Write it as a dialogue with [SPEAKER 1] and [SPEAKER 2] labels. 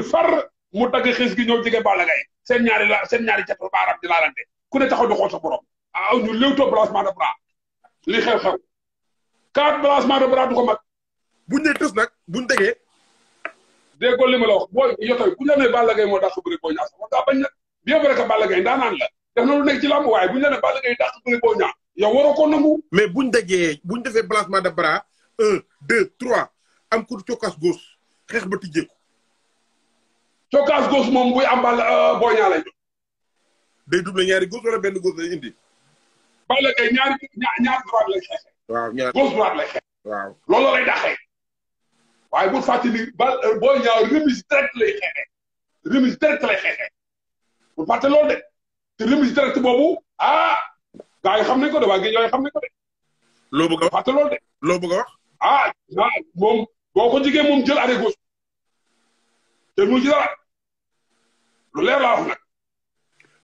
[SPEAKER 1] ne far mu dagg xis gi ñëw jege Balla Gaye seen ñaari la seen ñaari catu baaram di laalante ku ne taxaw di xool sa borom ah ñu léewtoo balancement de bras li xew-xew quatre balancement de bras du ko mag
[SPEAKER 2] buñ ne tës nag buñ tegee
[SPEAKER 1] déggoo li ma la wax booy yotoy bu ñu la nee Balla Gaye moo dàq bëri boo ñaa sax war ngaa bañ nag bien vrai que Balla Gaye ndaanaan la def na lu nekk ci làmb waaye bu ñu la nee Balla Gaye dàq bëri boo ñaa yow waroo ko nangu
[SPEAKER 2] mais buñ dajee buñ defee balancement de bras un deux trois am ku cokkaas gauche xeex ba tijjeeku
[SPEAKER 1] cokkaas gauche moom buy am Balla boo ñaa lay jox
[SPEAKER 2] day double ñaari gauche wala benn gauche lay indi
[SPEAKER 1] Balla Gaye ñaari ñaar ñaar droite lay xeexee
[SPEAKER 2] waaw ñaar
[SPEAKER 1] gauche droite lay xeex
[SPEAKER 2] waaw
[SPEAKER 1] loolu lay dàqee waaye bu fàttali ba boo ñaaw remise direct lay xeexee remise direct lay xeexee bu fàtte loolu de te remise direct boobu ah gars yi xam nañ ko de waa géej yooyu xam nañ ko de
[SPEAKER 2] loo bëgg a wax
[SPEAKER 1] fàtte loolu de
[SPEAKER 2] loo bëgg a wax
[SPEAKER 1] ah ah moom boo ko jigee moom jël arrêt gauche te mu ci dara lu leer laa wax nag